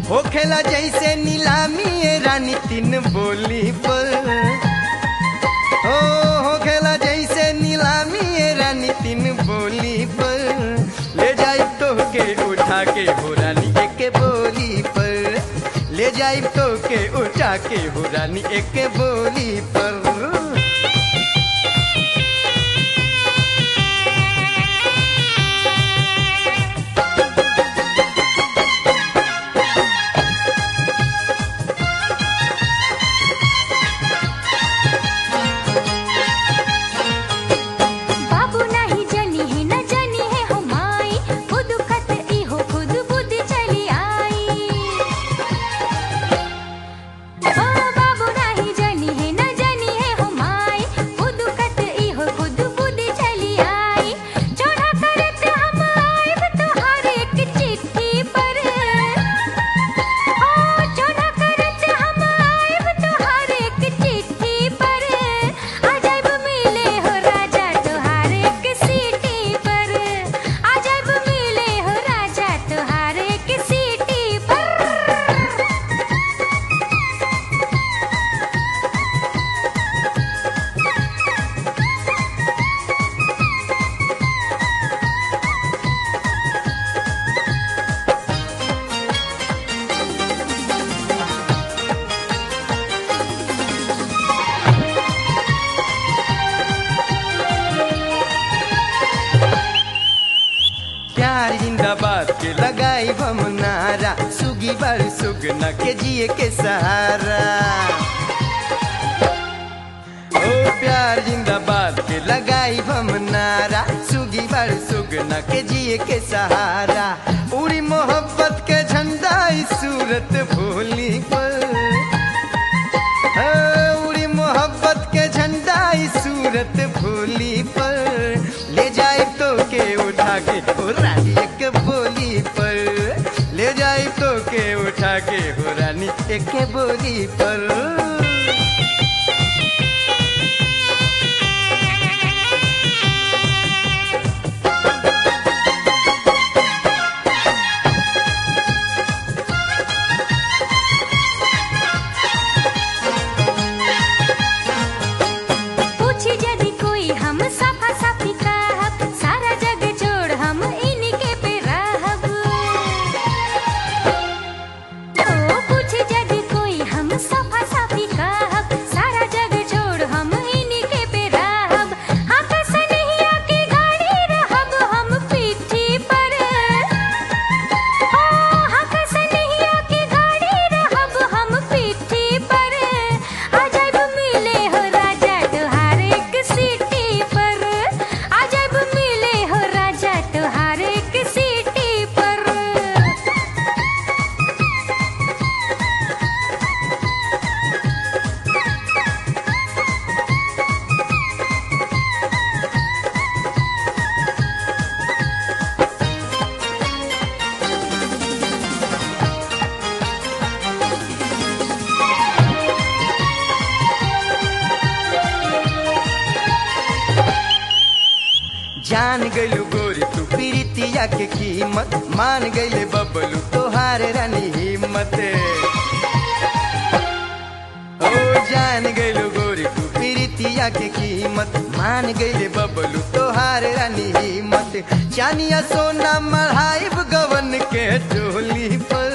होखेला जैसे नीलामी ये रानी तीन बोली पर हो होखेला जैसे नीलामी ये रानी तीन बोली पर ले जाई तो के उठा के हो रानी एक बोली पर ले जाई तो के उठा के हो रानी एक बोली पर बाबू नाही जनी है न जनी है हो माई खुद खत ई हो खुद बुद्धि चली आई ओ बाबू नाही जनी है न जनी है हो माई खुद खत ई हो खुद बुद्धि चली आई चढ़ा करत हम आइब तोहार एक चिट्ठी पर ओ चढ़ा करत हम आइब तोहार एक चिट्ठी पर आ जाइब मिले हो राजा तोहार एक सीटी पर आ जाइब मिले हो राजा तोहार एक सीटी पर प्यार जिंदाबाद के लगाई हम नारा सुगी बर सुगना के जिए के सहारा ओ प्यार जिंदाबाद के लगाई हम नारा सुगी बर सुगना के जिए के सहारा उड़ी मोहब्बत के झंडा इस सूरत भोली पर हाँ, उड़ी मोहब्बत के झंडा इस सूरत भोली पर ले जाए तो के उठा के हो रानी एक बोली पर ले जाए तो के उठा के हो रानी एक बोली पर पूछी यदि कोई हम सफा सफी कहब सारा जग छोड़ हम इनके पे रहब ओ पूछी यदि कोई हम सफा सफी कहब सारा जग छोड़ हम इनके पे रहब हाँ कसनिया की गाड़ी रहब हम पीठी पर ओ हाँ कसनिया की गाड़ी रहब हम पीठी पर आ जाइब मिले हो राजा तोहार एक सीटी पर आ जाइब मिले हो राजा तोहार एक सीटी पर जान गइलू गोरी तू प्रीतिया के कीमत मान गइले बबलू तोहार रानी हिम्मत ओ जान गइलू गोरी तू प्रीतिया के कीमत मान गइले बबलू तोहार रानी हिम्मत चानिया सोना मढ़ाइब गवन के टोली पर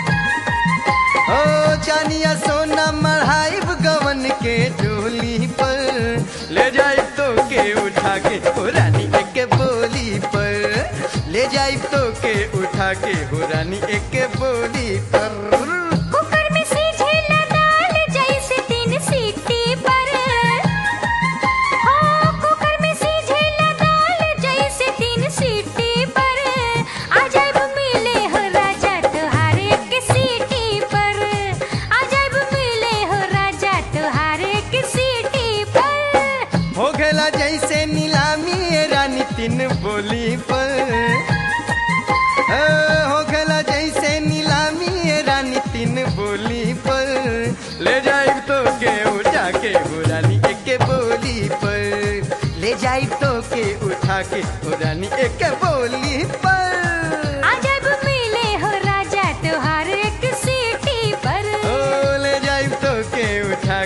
ओ चानिया सोना मढ़ाइब गवन के डोली पर ले जाई तो के उठा के हो रानी एक बोली पर ले जाई तो के उठा के हो रानी एक बोली पर कुकर में सीझेला दाल जैसे तीन सीटी पर हो कुकर में सीझेला दाल जैसे तीन सीटी पर आ जाइब मिले हो राजा तोहार एक सीटी पर आ जाइब मिले हो राजा तोहार एक सीटी पर हो गेला जैसे नीलामी ये रानी तीन बोली पर ओ, हो गेला जैसे नीलामी ये रानी तीन बोली पर ले जाई तो के उठा के हो रानी एक बोली पर ले जाई तो के उठा के हो रानी एक बोली पर आ जाइब मिले हो राजा तोहार एक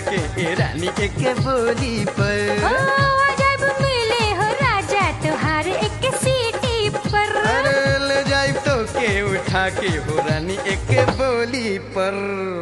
के ए रानी एक बोली ओ पर जब मिले हो राजा तुहार एक सीटी पर अरे ले जाइब तो के उठा के हो रानी एक बोली पर